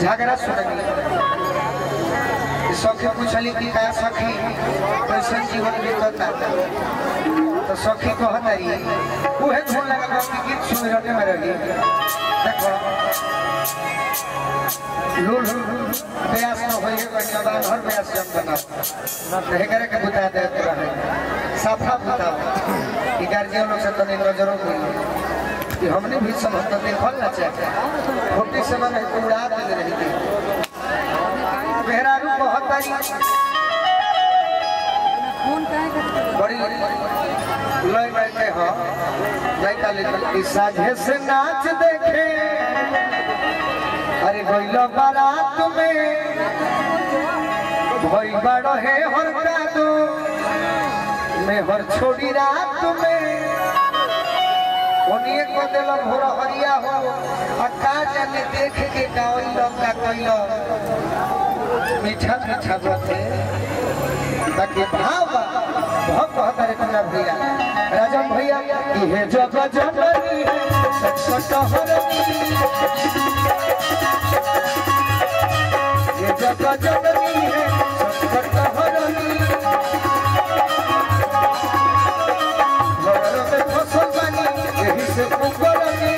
झगड़ा सुननी सखी पूछली कि का सखी कैसन जीवन बीतता तो सखी कहतारी उहे धुन लगा बा कि गीत सुन रहे में रही देखो लूल प्रयास न होइए बनिया बा हर प्रयास जम बना न करे के बुता दे रहे साफा बुता कि गार्जियन लोग से तो नहीं नजरों को कि हमने भी समझ तो देखल ना चाहे छोटी समय में तो उड़ा दे रही थी मेहरारू कहतारी बड़ी लय बैठे हो लड़का लेकर साझे से नाच देखे अरे गइल बारात में भई बड़ है हर दो में हर छोड़ी रात में ओनिए को दिल भोर हरिया हो आ का जाने देख के गावल का कइल मीठा मीठा बाते बाकी भाव बहुत बहुत अरे तुम्हारा भैया राजन भैया ये जग जननी है सट हरनी ये जग जननी है सट हरनी घर में फसल बनी यही से कुकरनी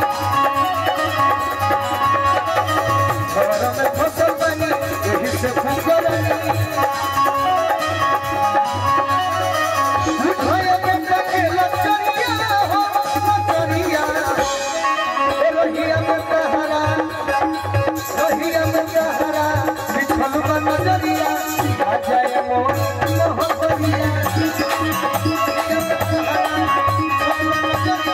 घर में फसल बनी यही से कुकरनी भय के पके लचरिया हो लचरिया ए रोहिया में कहरा रोहिया में कहरा बिछल बा नजरिया आ जाए मोर मोहबरिया रोहिया में कहरा बिछल बा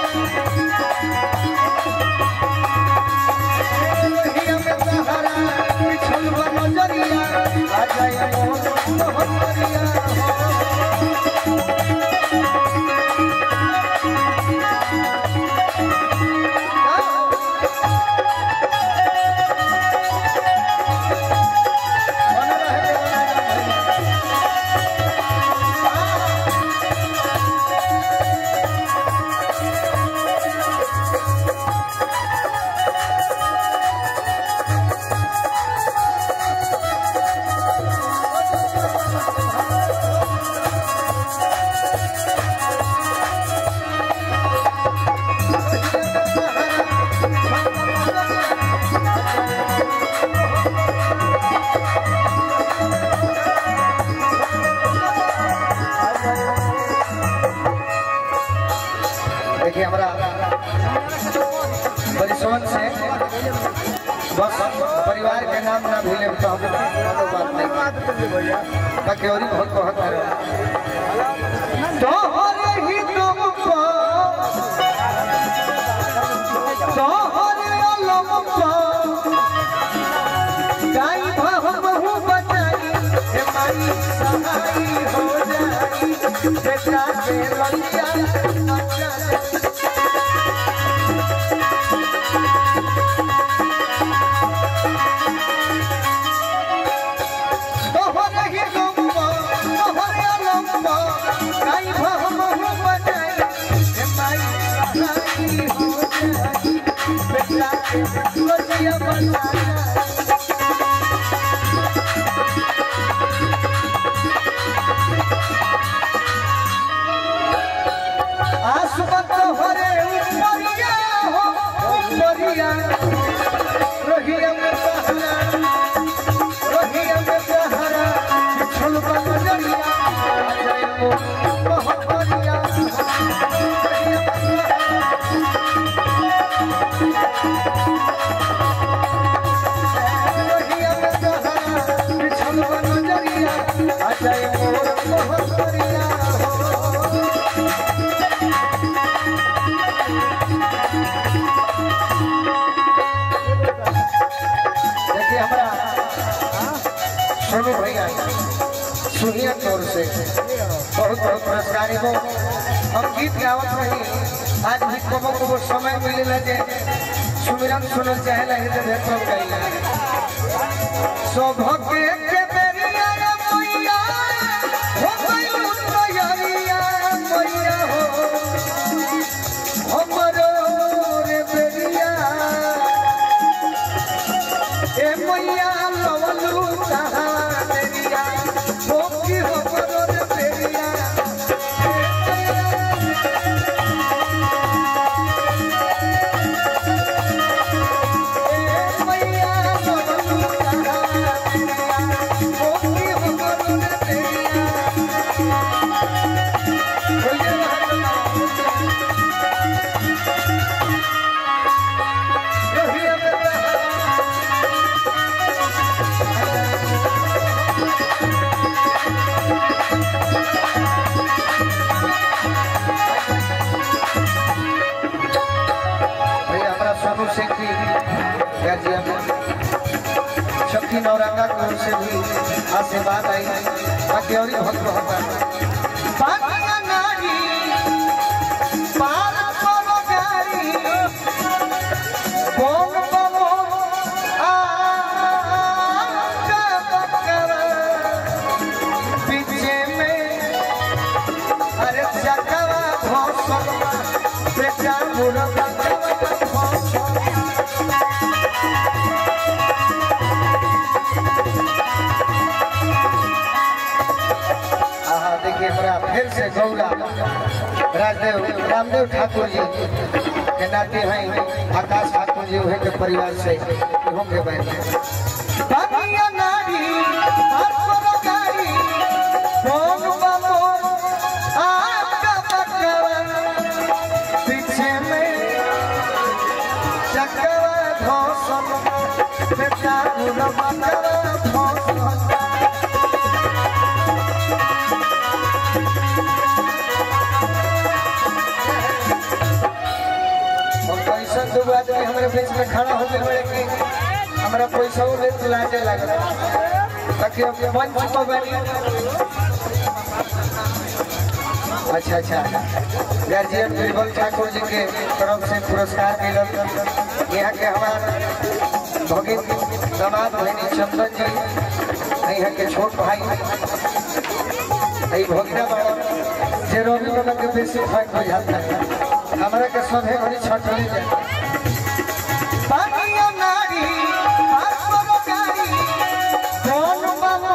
नजरिया रोहिया में कहरा बिछल बा नजरिया आ जाए मोर मोहबरिया बना रहे बना रहे देखिए हमारा परिसवन से बस परिवार के नाम ना भूले तो हम कोनो बात नहीं बाकी और ही बहुत बहुत है तोहरे ही तुम को तोहरे अलम को गाई भाव बहु बचाई हे माई सहाई हो जाई बेटा के ललिया बचाई तोहरे ही लंबा तोहरे लंबा गाई भाव बहु बचाई हे माई सहाई हो जाई बेटा के ललिया बचाई आसमत हरे उपरिया हो उपरिया रोहिया में सहारा रोहिया में सहारा बिछल बजरिया जय मो मोहरिया रोहिया में सहारा रोहिया में सहारा बिछल बजरिया जय मोर मोहरिया हो देखिए हमारा सोनू भैया सुनिया तौर से बहुत बहुत पुरस्कार एगो हम गीत गावत रही आज भी कबो कबो समय मिलेला जे सुमिरन सुनल चाहेला हृदय भेट हो गई सौभाग्य के बेरिया रे मैया हो गइल तैयारिया मैया हो हमरो रे बेरिया ए मैया लवलू कहाँ तेरिया हो की हो बरोर तेरिया ए मैया लवलू कहाँ तेरिया हो की हो बरोर तेरिया बोलिए रहिया में रहा भैया हमारा सोनू सिंह की गार्जियन शक्ति नौरंगा की ओर से भी आशीर्वाद आई बाकी और ही भक्त होता नारी पार करो गारी बोल बबो आ बकरा पीछे में अरे जगवा भौसला बेटा बुरा जगवा भौसला आहा देखिए हमारा फिर से गौरा राजदेव रामदेव ठाकुर जी के नाते हैं आकाश ठाकुर जी उहे के परिवार से इहो के बैठ बानिया नारी आपको गाड़ी कौन बाबो आपका बकवा पीछे में चकवा घोसल बेटा बुरा बकवा घोसल और पैसा दो आदमी हमारे बीच में खड़ा होने बड़े कि हमारा पैसा वो ले लाजे लग रहा ताकि अब मंच पर बनी अच्छा अच्छा गार्जियन बीरबल ठाकुर जी के तरफ से पुरस्कार मिलल यहाँ के हमारे भगिन दामाद बहनी चंदन जी यहाँ के छोट भाई ई भगिना बाबा जे रोगी बाबा के बेसी फर्क हो जाता है हमरा के सभे घड़ी छटले जाए पानिया नारी पासरो गाड़ी कौन बाबो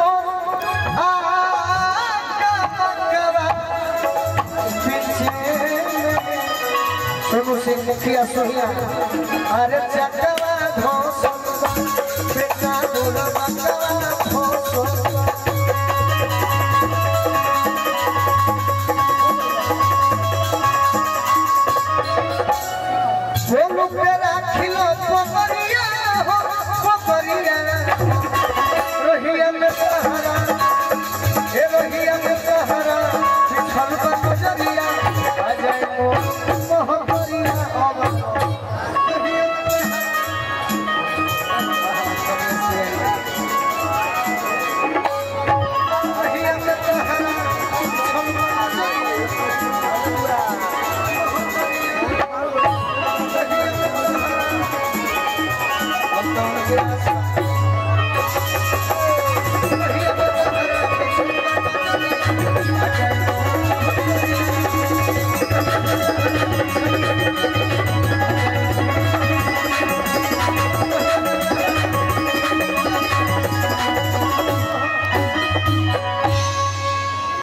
आका बकवा पीछे में सोनू सिंह मुखिया सोहिया अरे चकवा धोस बेटा दूर बकवा धोस बोलू पे राखिलो पोपरिया हो पोपरिया रोहिया में सहारा हे रोहिया में सहारा पिछल पर गुजरिया आ जाए मोहबरिया अब